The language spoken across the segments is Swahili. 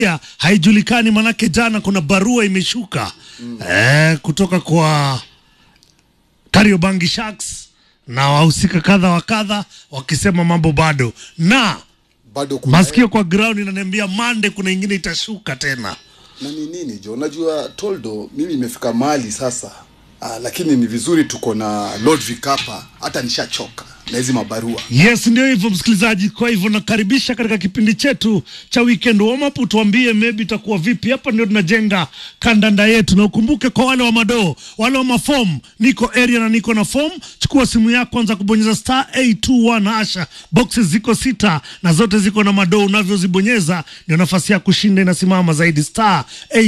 ya haijulikani, manake jana kuna barua imeshuka mm. eh, kutoka kwa Kariobangi Sharks na wahusika kadha wa kadha wakisema mambo bado, na bado kuna masikio kwa ground inaniambia Mande kuna ingine itashuka tena. na ni nini jo unajua toldo mimi imefika mahali sasa ah, lakini ni vizuri tuko na lord vikapa hata nishachoka na hizi mabarua Yes, ndio hivyo msikilizaji. Kwa hivyo nakaribisha katika kipindi chetu cha weekend warm up, tuambie maybe itakuwa vipi. Hapa ndio tunajenga kandanda yetu, na ukumbuke kwa wale wa madoo, wale wa mafom, niko area na niko na form. Chukua simu yako, anza kubonyeza star 821 hasha. Boxes ziko sita na zote ziko na madoo, unavyozibonyeza ndio nafasi ya kushinda inasimama zaidi, star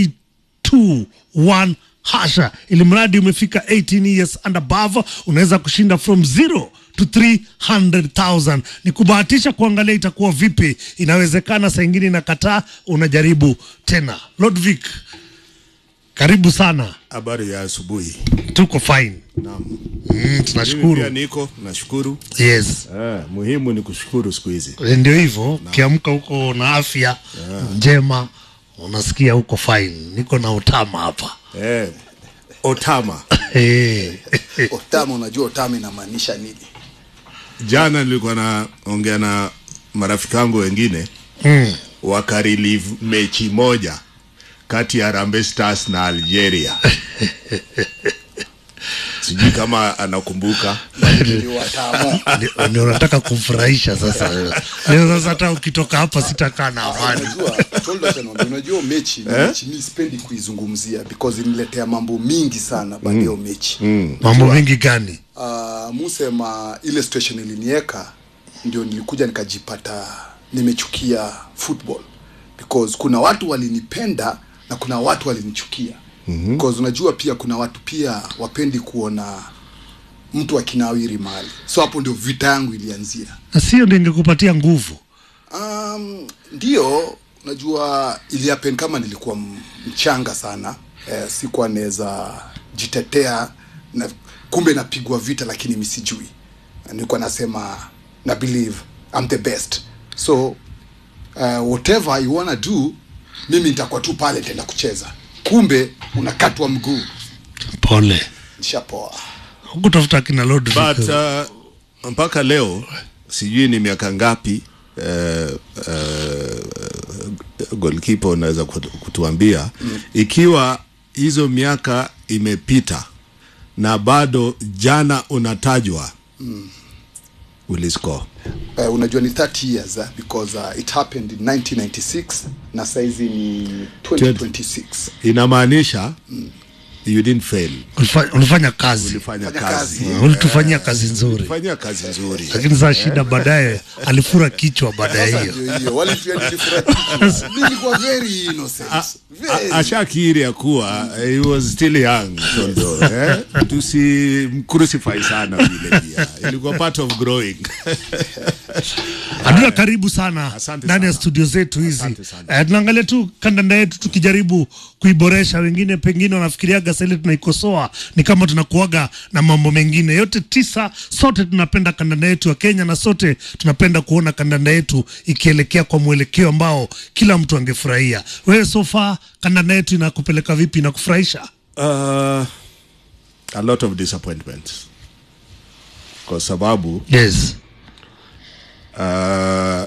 821 hasha, ili mradi umefika 18 years and above, unaweza kushinda from zero to 300,000. Ni kubahatisha kuangalia itakuwa vipi. Inawezekana saa ingine inakataa, unajaribu tena. Lodvik, karibu sana, Habari ya asubuhi. tuko fine. Naam. Mm, Mimi pia tunashukuru. niko nashukuru. Yes, Eh, muhimu ni kushukuru siku hizi. ndio hivyo. Ukiamka huko na afya njema, unasikia huko fine. Niko na utama hapa Eh, Otama. Eh. otama unajua otama inamaanisha nini Jana nilikuwa naongea na marafiki wangu wengine Mm. wakarelieve mechi moja kati ya Harambee Stars na Algeria. Sijui kama anakumbuka. ni watama Ndio- ndio nataka kumfurahisha sasa. Leo sasa hata ukitoka hapa sitakaa na amani. unajua toldo acha niwaambie, unajua mechi ni mechi mi sipendi kuizungumzia because iniletea mambo mingi sana baada ya hiyo mechi Mambo mengi gani? uh, musema ile situation ilinieka ndio nilikuja nikajipata nimechukia football because kuna watu walinipenda na kuna watu walinichukia mm-hmm. because unajua pia kuna watu pia wapendi kuona mtu akinawiri mahali so hapo ndio vita yangu ilianzia Na sio ndio ingekupatia nguvu. um, ndio unajua iliapen kama nilikuwa m- mchanga sana eh, sikuwa naweza jitetea na kumbe napigwa vita lakini mi sijui Na nilikuwa nasema na believe I'm the best so uh, whatever you wanna do mimi nitakuwa tu pale tenda kucheza kumbe unakatwa mguu Pole. nishapoa Hukutafuta kina Lord But Vic. uh, mpaka leo sijui ni miaka ngapi uh, uh, goalkeeper unaweza kutu- kutuambia mm. ikiwa hizo miaka imepita na bado jana unatajwa mm. uliscore uh, unajua ni 30 years uh, because uh, it happened in 1996 na saizi ni 2026 inamaanisha you didn't fail Ulifa- ulifanya kazi. ulifanya Fanya kazi kazi. Ulitufanyia kazi nzuri. ulifanya kazi nzuri Lakini saa shida baadaye alifura kichwa baada ya Sasa hiyo. ndio hiyo wale pia nilifurahi nilikuwa very innocent very A- ashakiri ya kuwa eh, he was still young Tondo, eh? tusimcrucify sana vile pia ilikuwa part of growing Aduna, karibu sana Asante ndani ya sana. studio zetu hizi. Asante sana. Eh, tunaangalia tu kandanda yetu tukijaribu kuiboresha. Wengine pengine wanafikiriaga sasa ile tunaikosoa ni kama tunakuaga na mambo mengine. Yote tisa, sote tunapenda kandanda yetu ya Kenya na sote tunapenda kuona kandanda yetu ikielekea kwa mwelekeo ambao kila mtu angefurahia. Wewe so far kandanda yetu inakupeleka vipi? Inakufurahisha? uh, a lot of disappointments kwa sababu Yes. uh,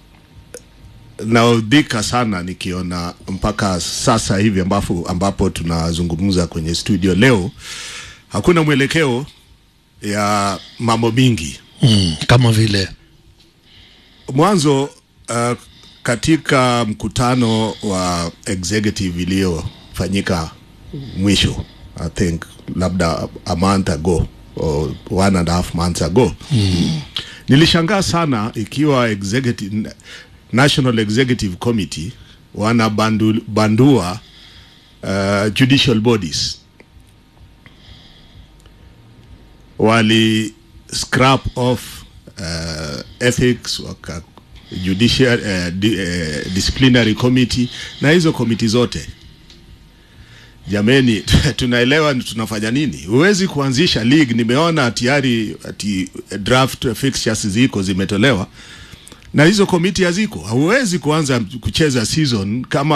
naudhika sana nikiona mpaka sasa hivi ambapo, ambapo tunazungumza kwenye studio leo hakuna mwelekeo ya mambo mingi Mm, kama vile mwanzo uh, katika mkutano wa executive iliyofanyika mwisho i think labda a month ago or one and a half months ago mm. nilishangaa sana ikiwa executive, national executive committee wanabandua uh, judicial bodies wali scrap off uh, ethics waka judicial uh, di, uh, disciplinary committee na hizo komiti zote jameni tunaelewa ni tunafanya nini huwezi kuanzisha league nimeona tayari ati draft fixtures ziko zimetolewa na hizo komiti haziko. Hauwezi kuanza kucheza season kama